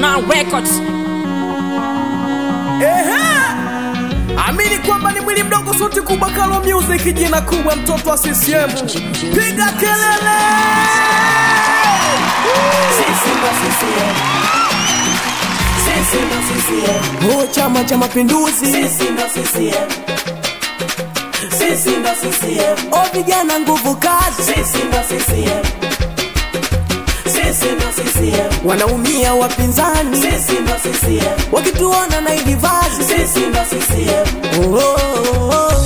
Now Records. Ehe! Amini kwamba ni mwili mdogo suti kubwa Kalo Music jina kubwa mtoto wa CCM. Piga kelele! Oh, Chama cha Mapinduzi. Oh, vijana nguvu kazi. Wanaumia wapinzani wakituona na hivi vazi. Oh, oh, oh.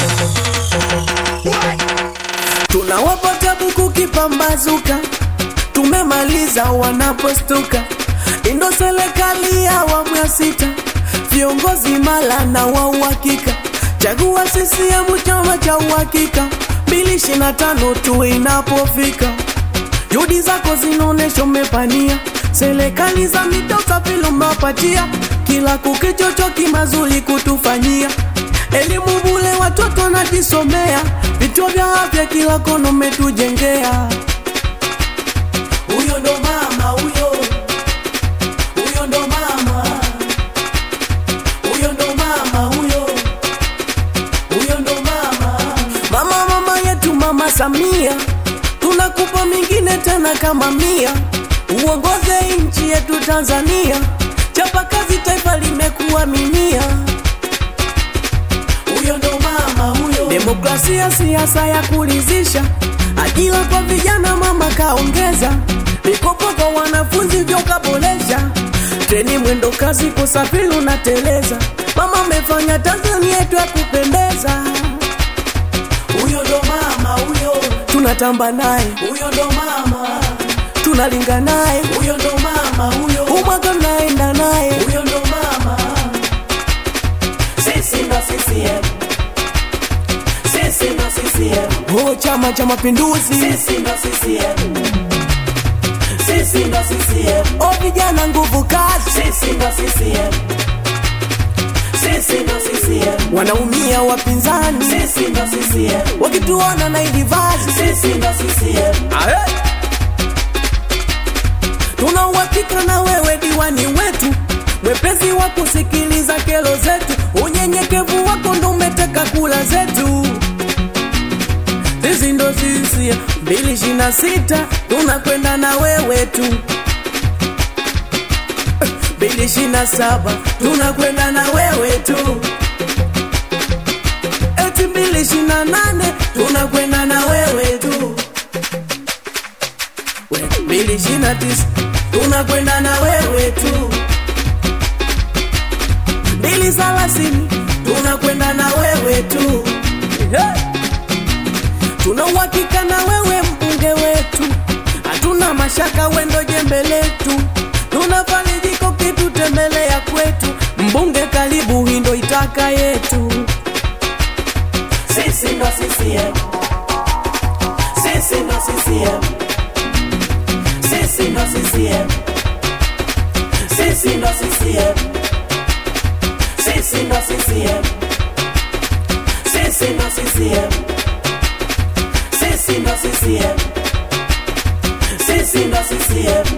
Tunawapa tabu kukipambazuka, tumemaliza wanapostuka. Indo serikali ya awamu ya sita, viongozi mala na wa uhakika. Chagua CCM chama cha uhakika, mbili ishirini na tano tu inapofika. Juhudi zako zinaonesha umepania, serikali za mitaa usafiri umewapatia, kila kukichocho kimazuri kutufanyia elimu bule, watoto wanajisomea, vituo vya afya kila kona umetujengea. Huyo ndo mama huyo, huyo ndo mama, huyo ndo mama huyo, huyo ndo mama. Mama mama yetu mama Samia, tunakupa mingine tena kama mia, uongoze nchi yetu Tanzania, chapa kazi, taifa limekuaminia huyo ndo mama huyo. Demokrasia, siasa ya kulizisha, ajira kwa vijana mama kaongeza, mikopo kwa wanafunzi vyo kaboresha, treni mwendo kasi kusafiri unateleza, mama amefanya Tanzania yetu ya kupendeza. Huyo ndo mama huyo, tunatamba naye, huyo ndo mama tunalinga naye, huyo ndo mama huyo, umwaka naenda naye, huyo ndo mama sisi ndo CCM. Sisi ndo CCM. Oh, Chama cha Mapinduzi. Sisi ndo CCM. Sisi ndo CCM. Oh, vijana nguvu kazi. Sisi ndo CCM. Sisi ndo CCM. Wanaumia wapinzani. Sisi ndo CCM. Wakituona na hivi vazi. Sisi ndo CCM. Ahe. Tuna uhakika na wewe diwani wetu, mwepesi wa kusikiliza kero zetu, unyenyekevu wako ndo umeteka kula zetu. Sisi ndo sisi mbili ishirini na sita tunakwenda na wewe tu, mbili ishirini na saba tunakwenda na wewe tu, eti mbili ishirini na nane tunakwenda na wewe tu mbili ishirini na tisa tunakwenda na wewe tu, mbili thelathini tunakwenda na wewe tu, Hey! tuna uhakika na wewe mbunge wetu, hatuna mashaka wendo jembe letu, tunafarijiko kitutembelea kwetu, mbunge karibu, hii ndo itaka yetu, sisi ndo CCM, sisi ndo CCM. Sisi ndo CCM. Sisi ndo CCM. Sisi ndo CCM. Sisi ndo CCM. Sisi ndo CCM. Sisi ndo CCM.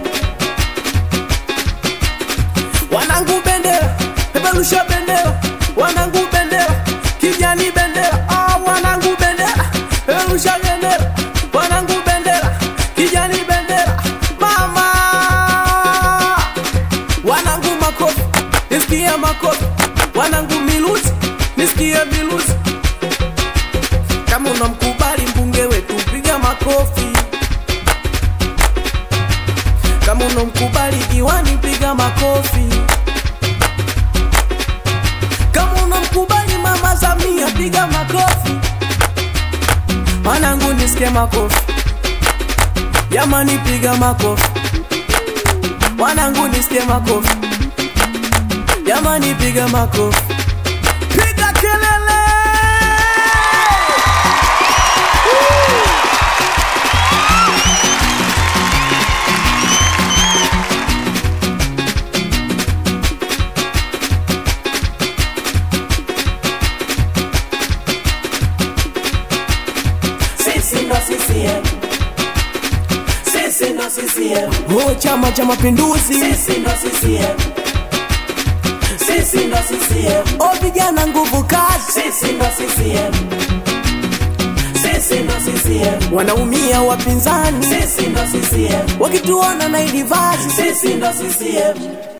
Wanangu bendera, peperusha bendera, wanangu bendera, kijani bendera, ah, wanangu bendera, peperusha bendera, wanangu bendera, kijani bendera, mama, wanangu makofi, nisikie makofi, wanangu miluzi, nisikie miluzi. Kama unamkubali mbunge wetu, piga makofi. Kama unamkubali diwani, piga makofi. Kama unamkubali mama Samia, piga makofi. Wanangu nisikie makofi, jamani, piga makofi. Wanangu nisikie makofi, jamani, piga makofi. Piga kelele! Sisi ndo CCM. Sisi ndo CCM. Oh, chama cha cha Mapinduzi. Sisi ndo CCM. Sisi ndo CCM. O vijana nguvu kazi, Sisi ndo CCM. Sisi ndo CCM. wanaumia wapinzani Sisi ndo CCM. wakituona na ili vazi. Sisi ndo CCM.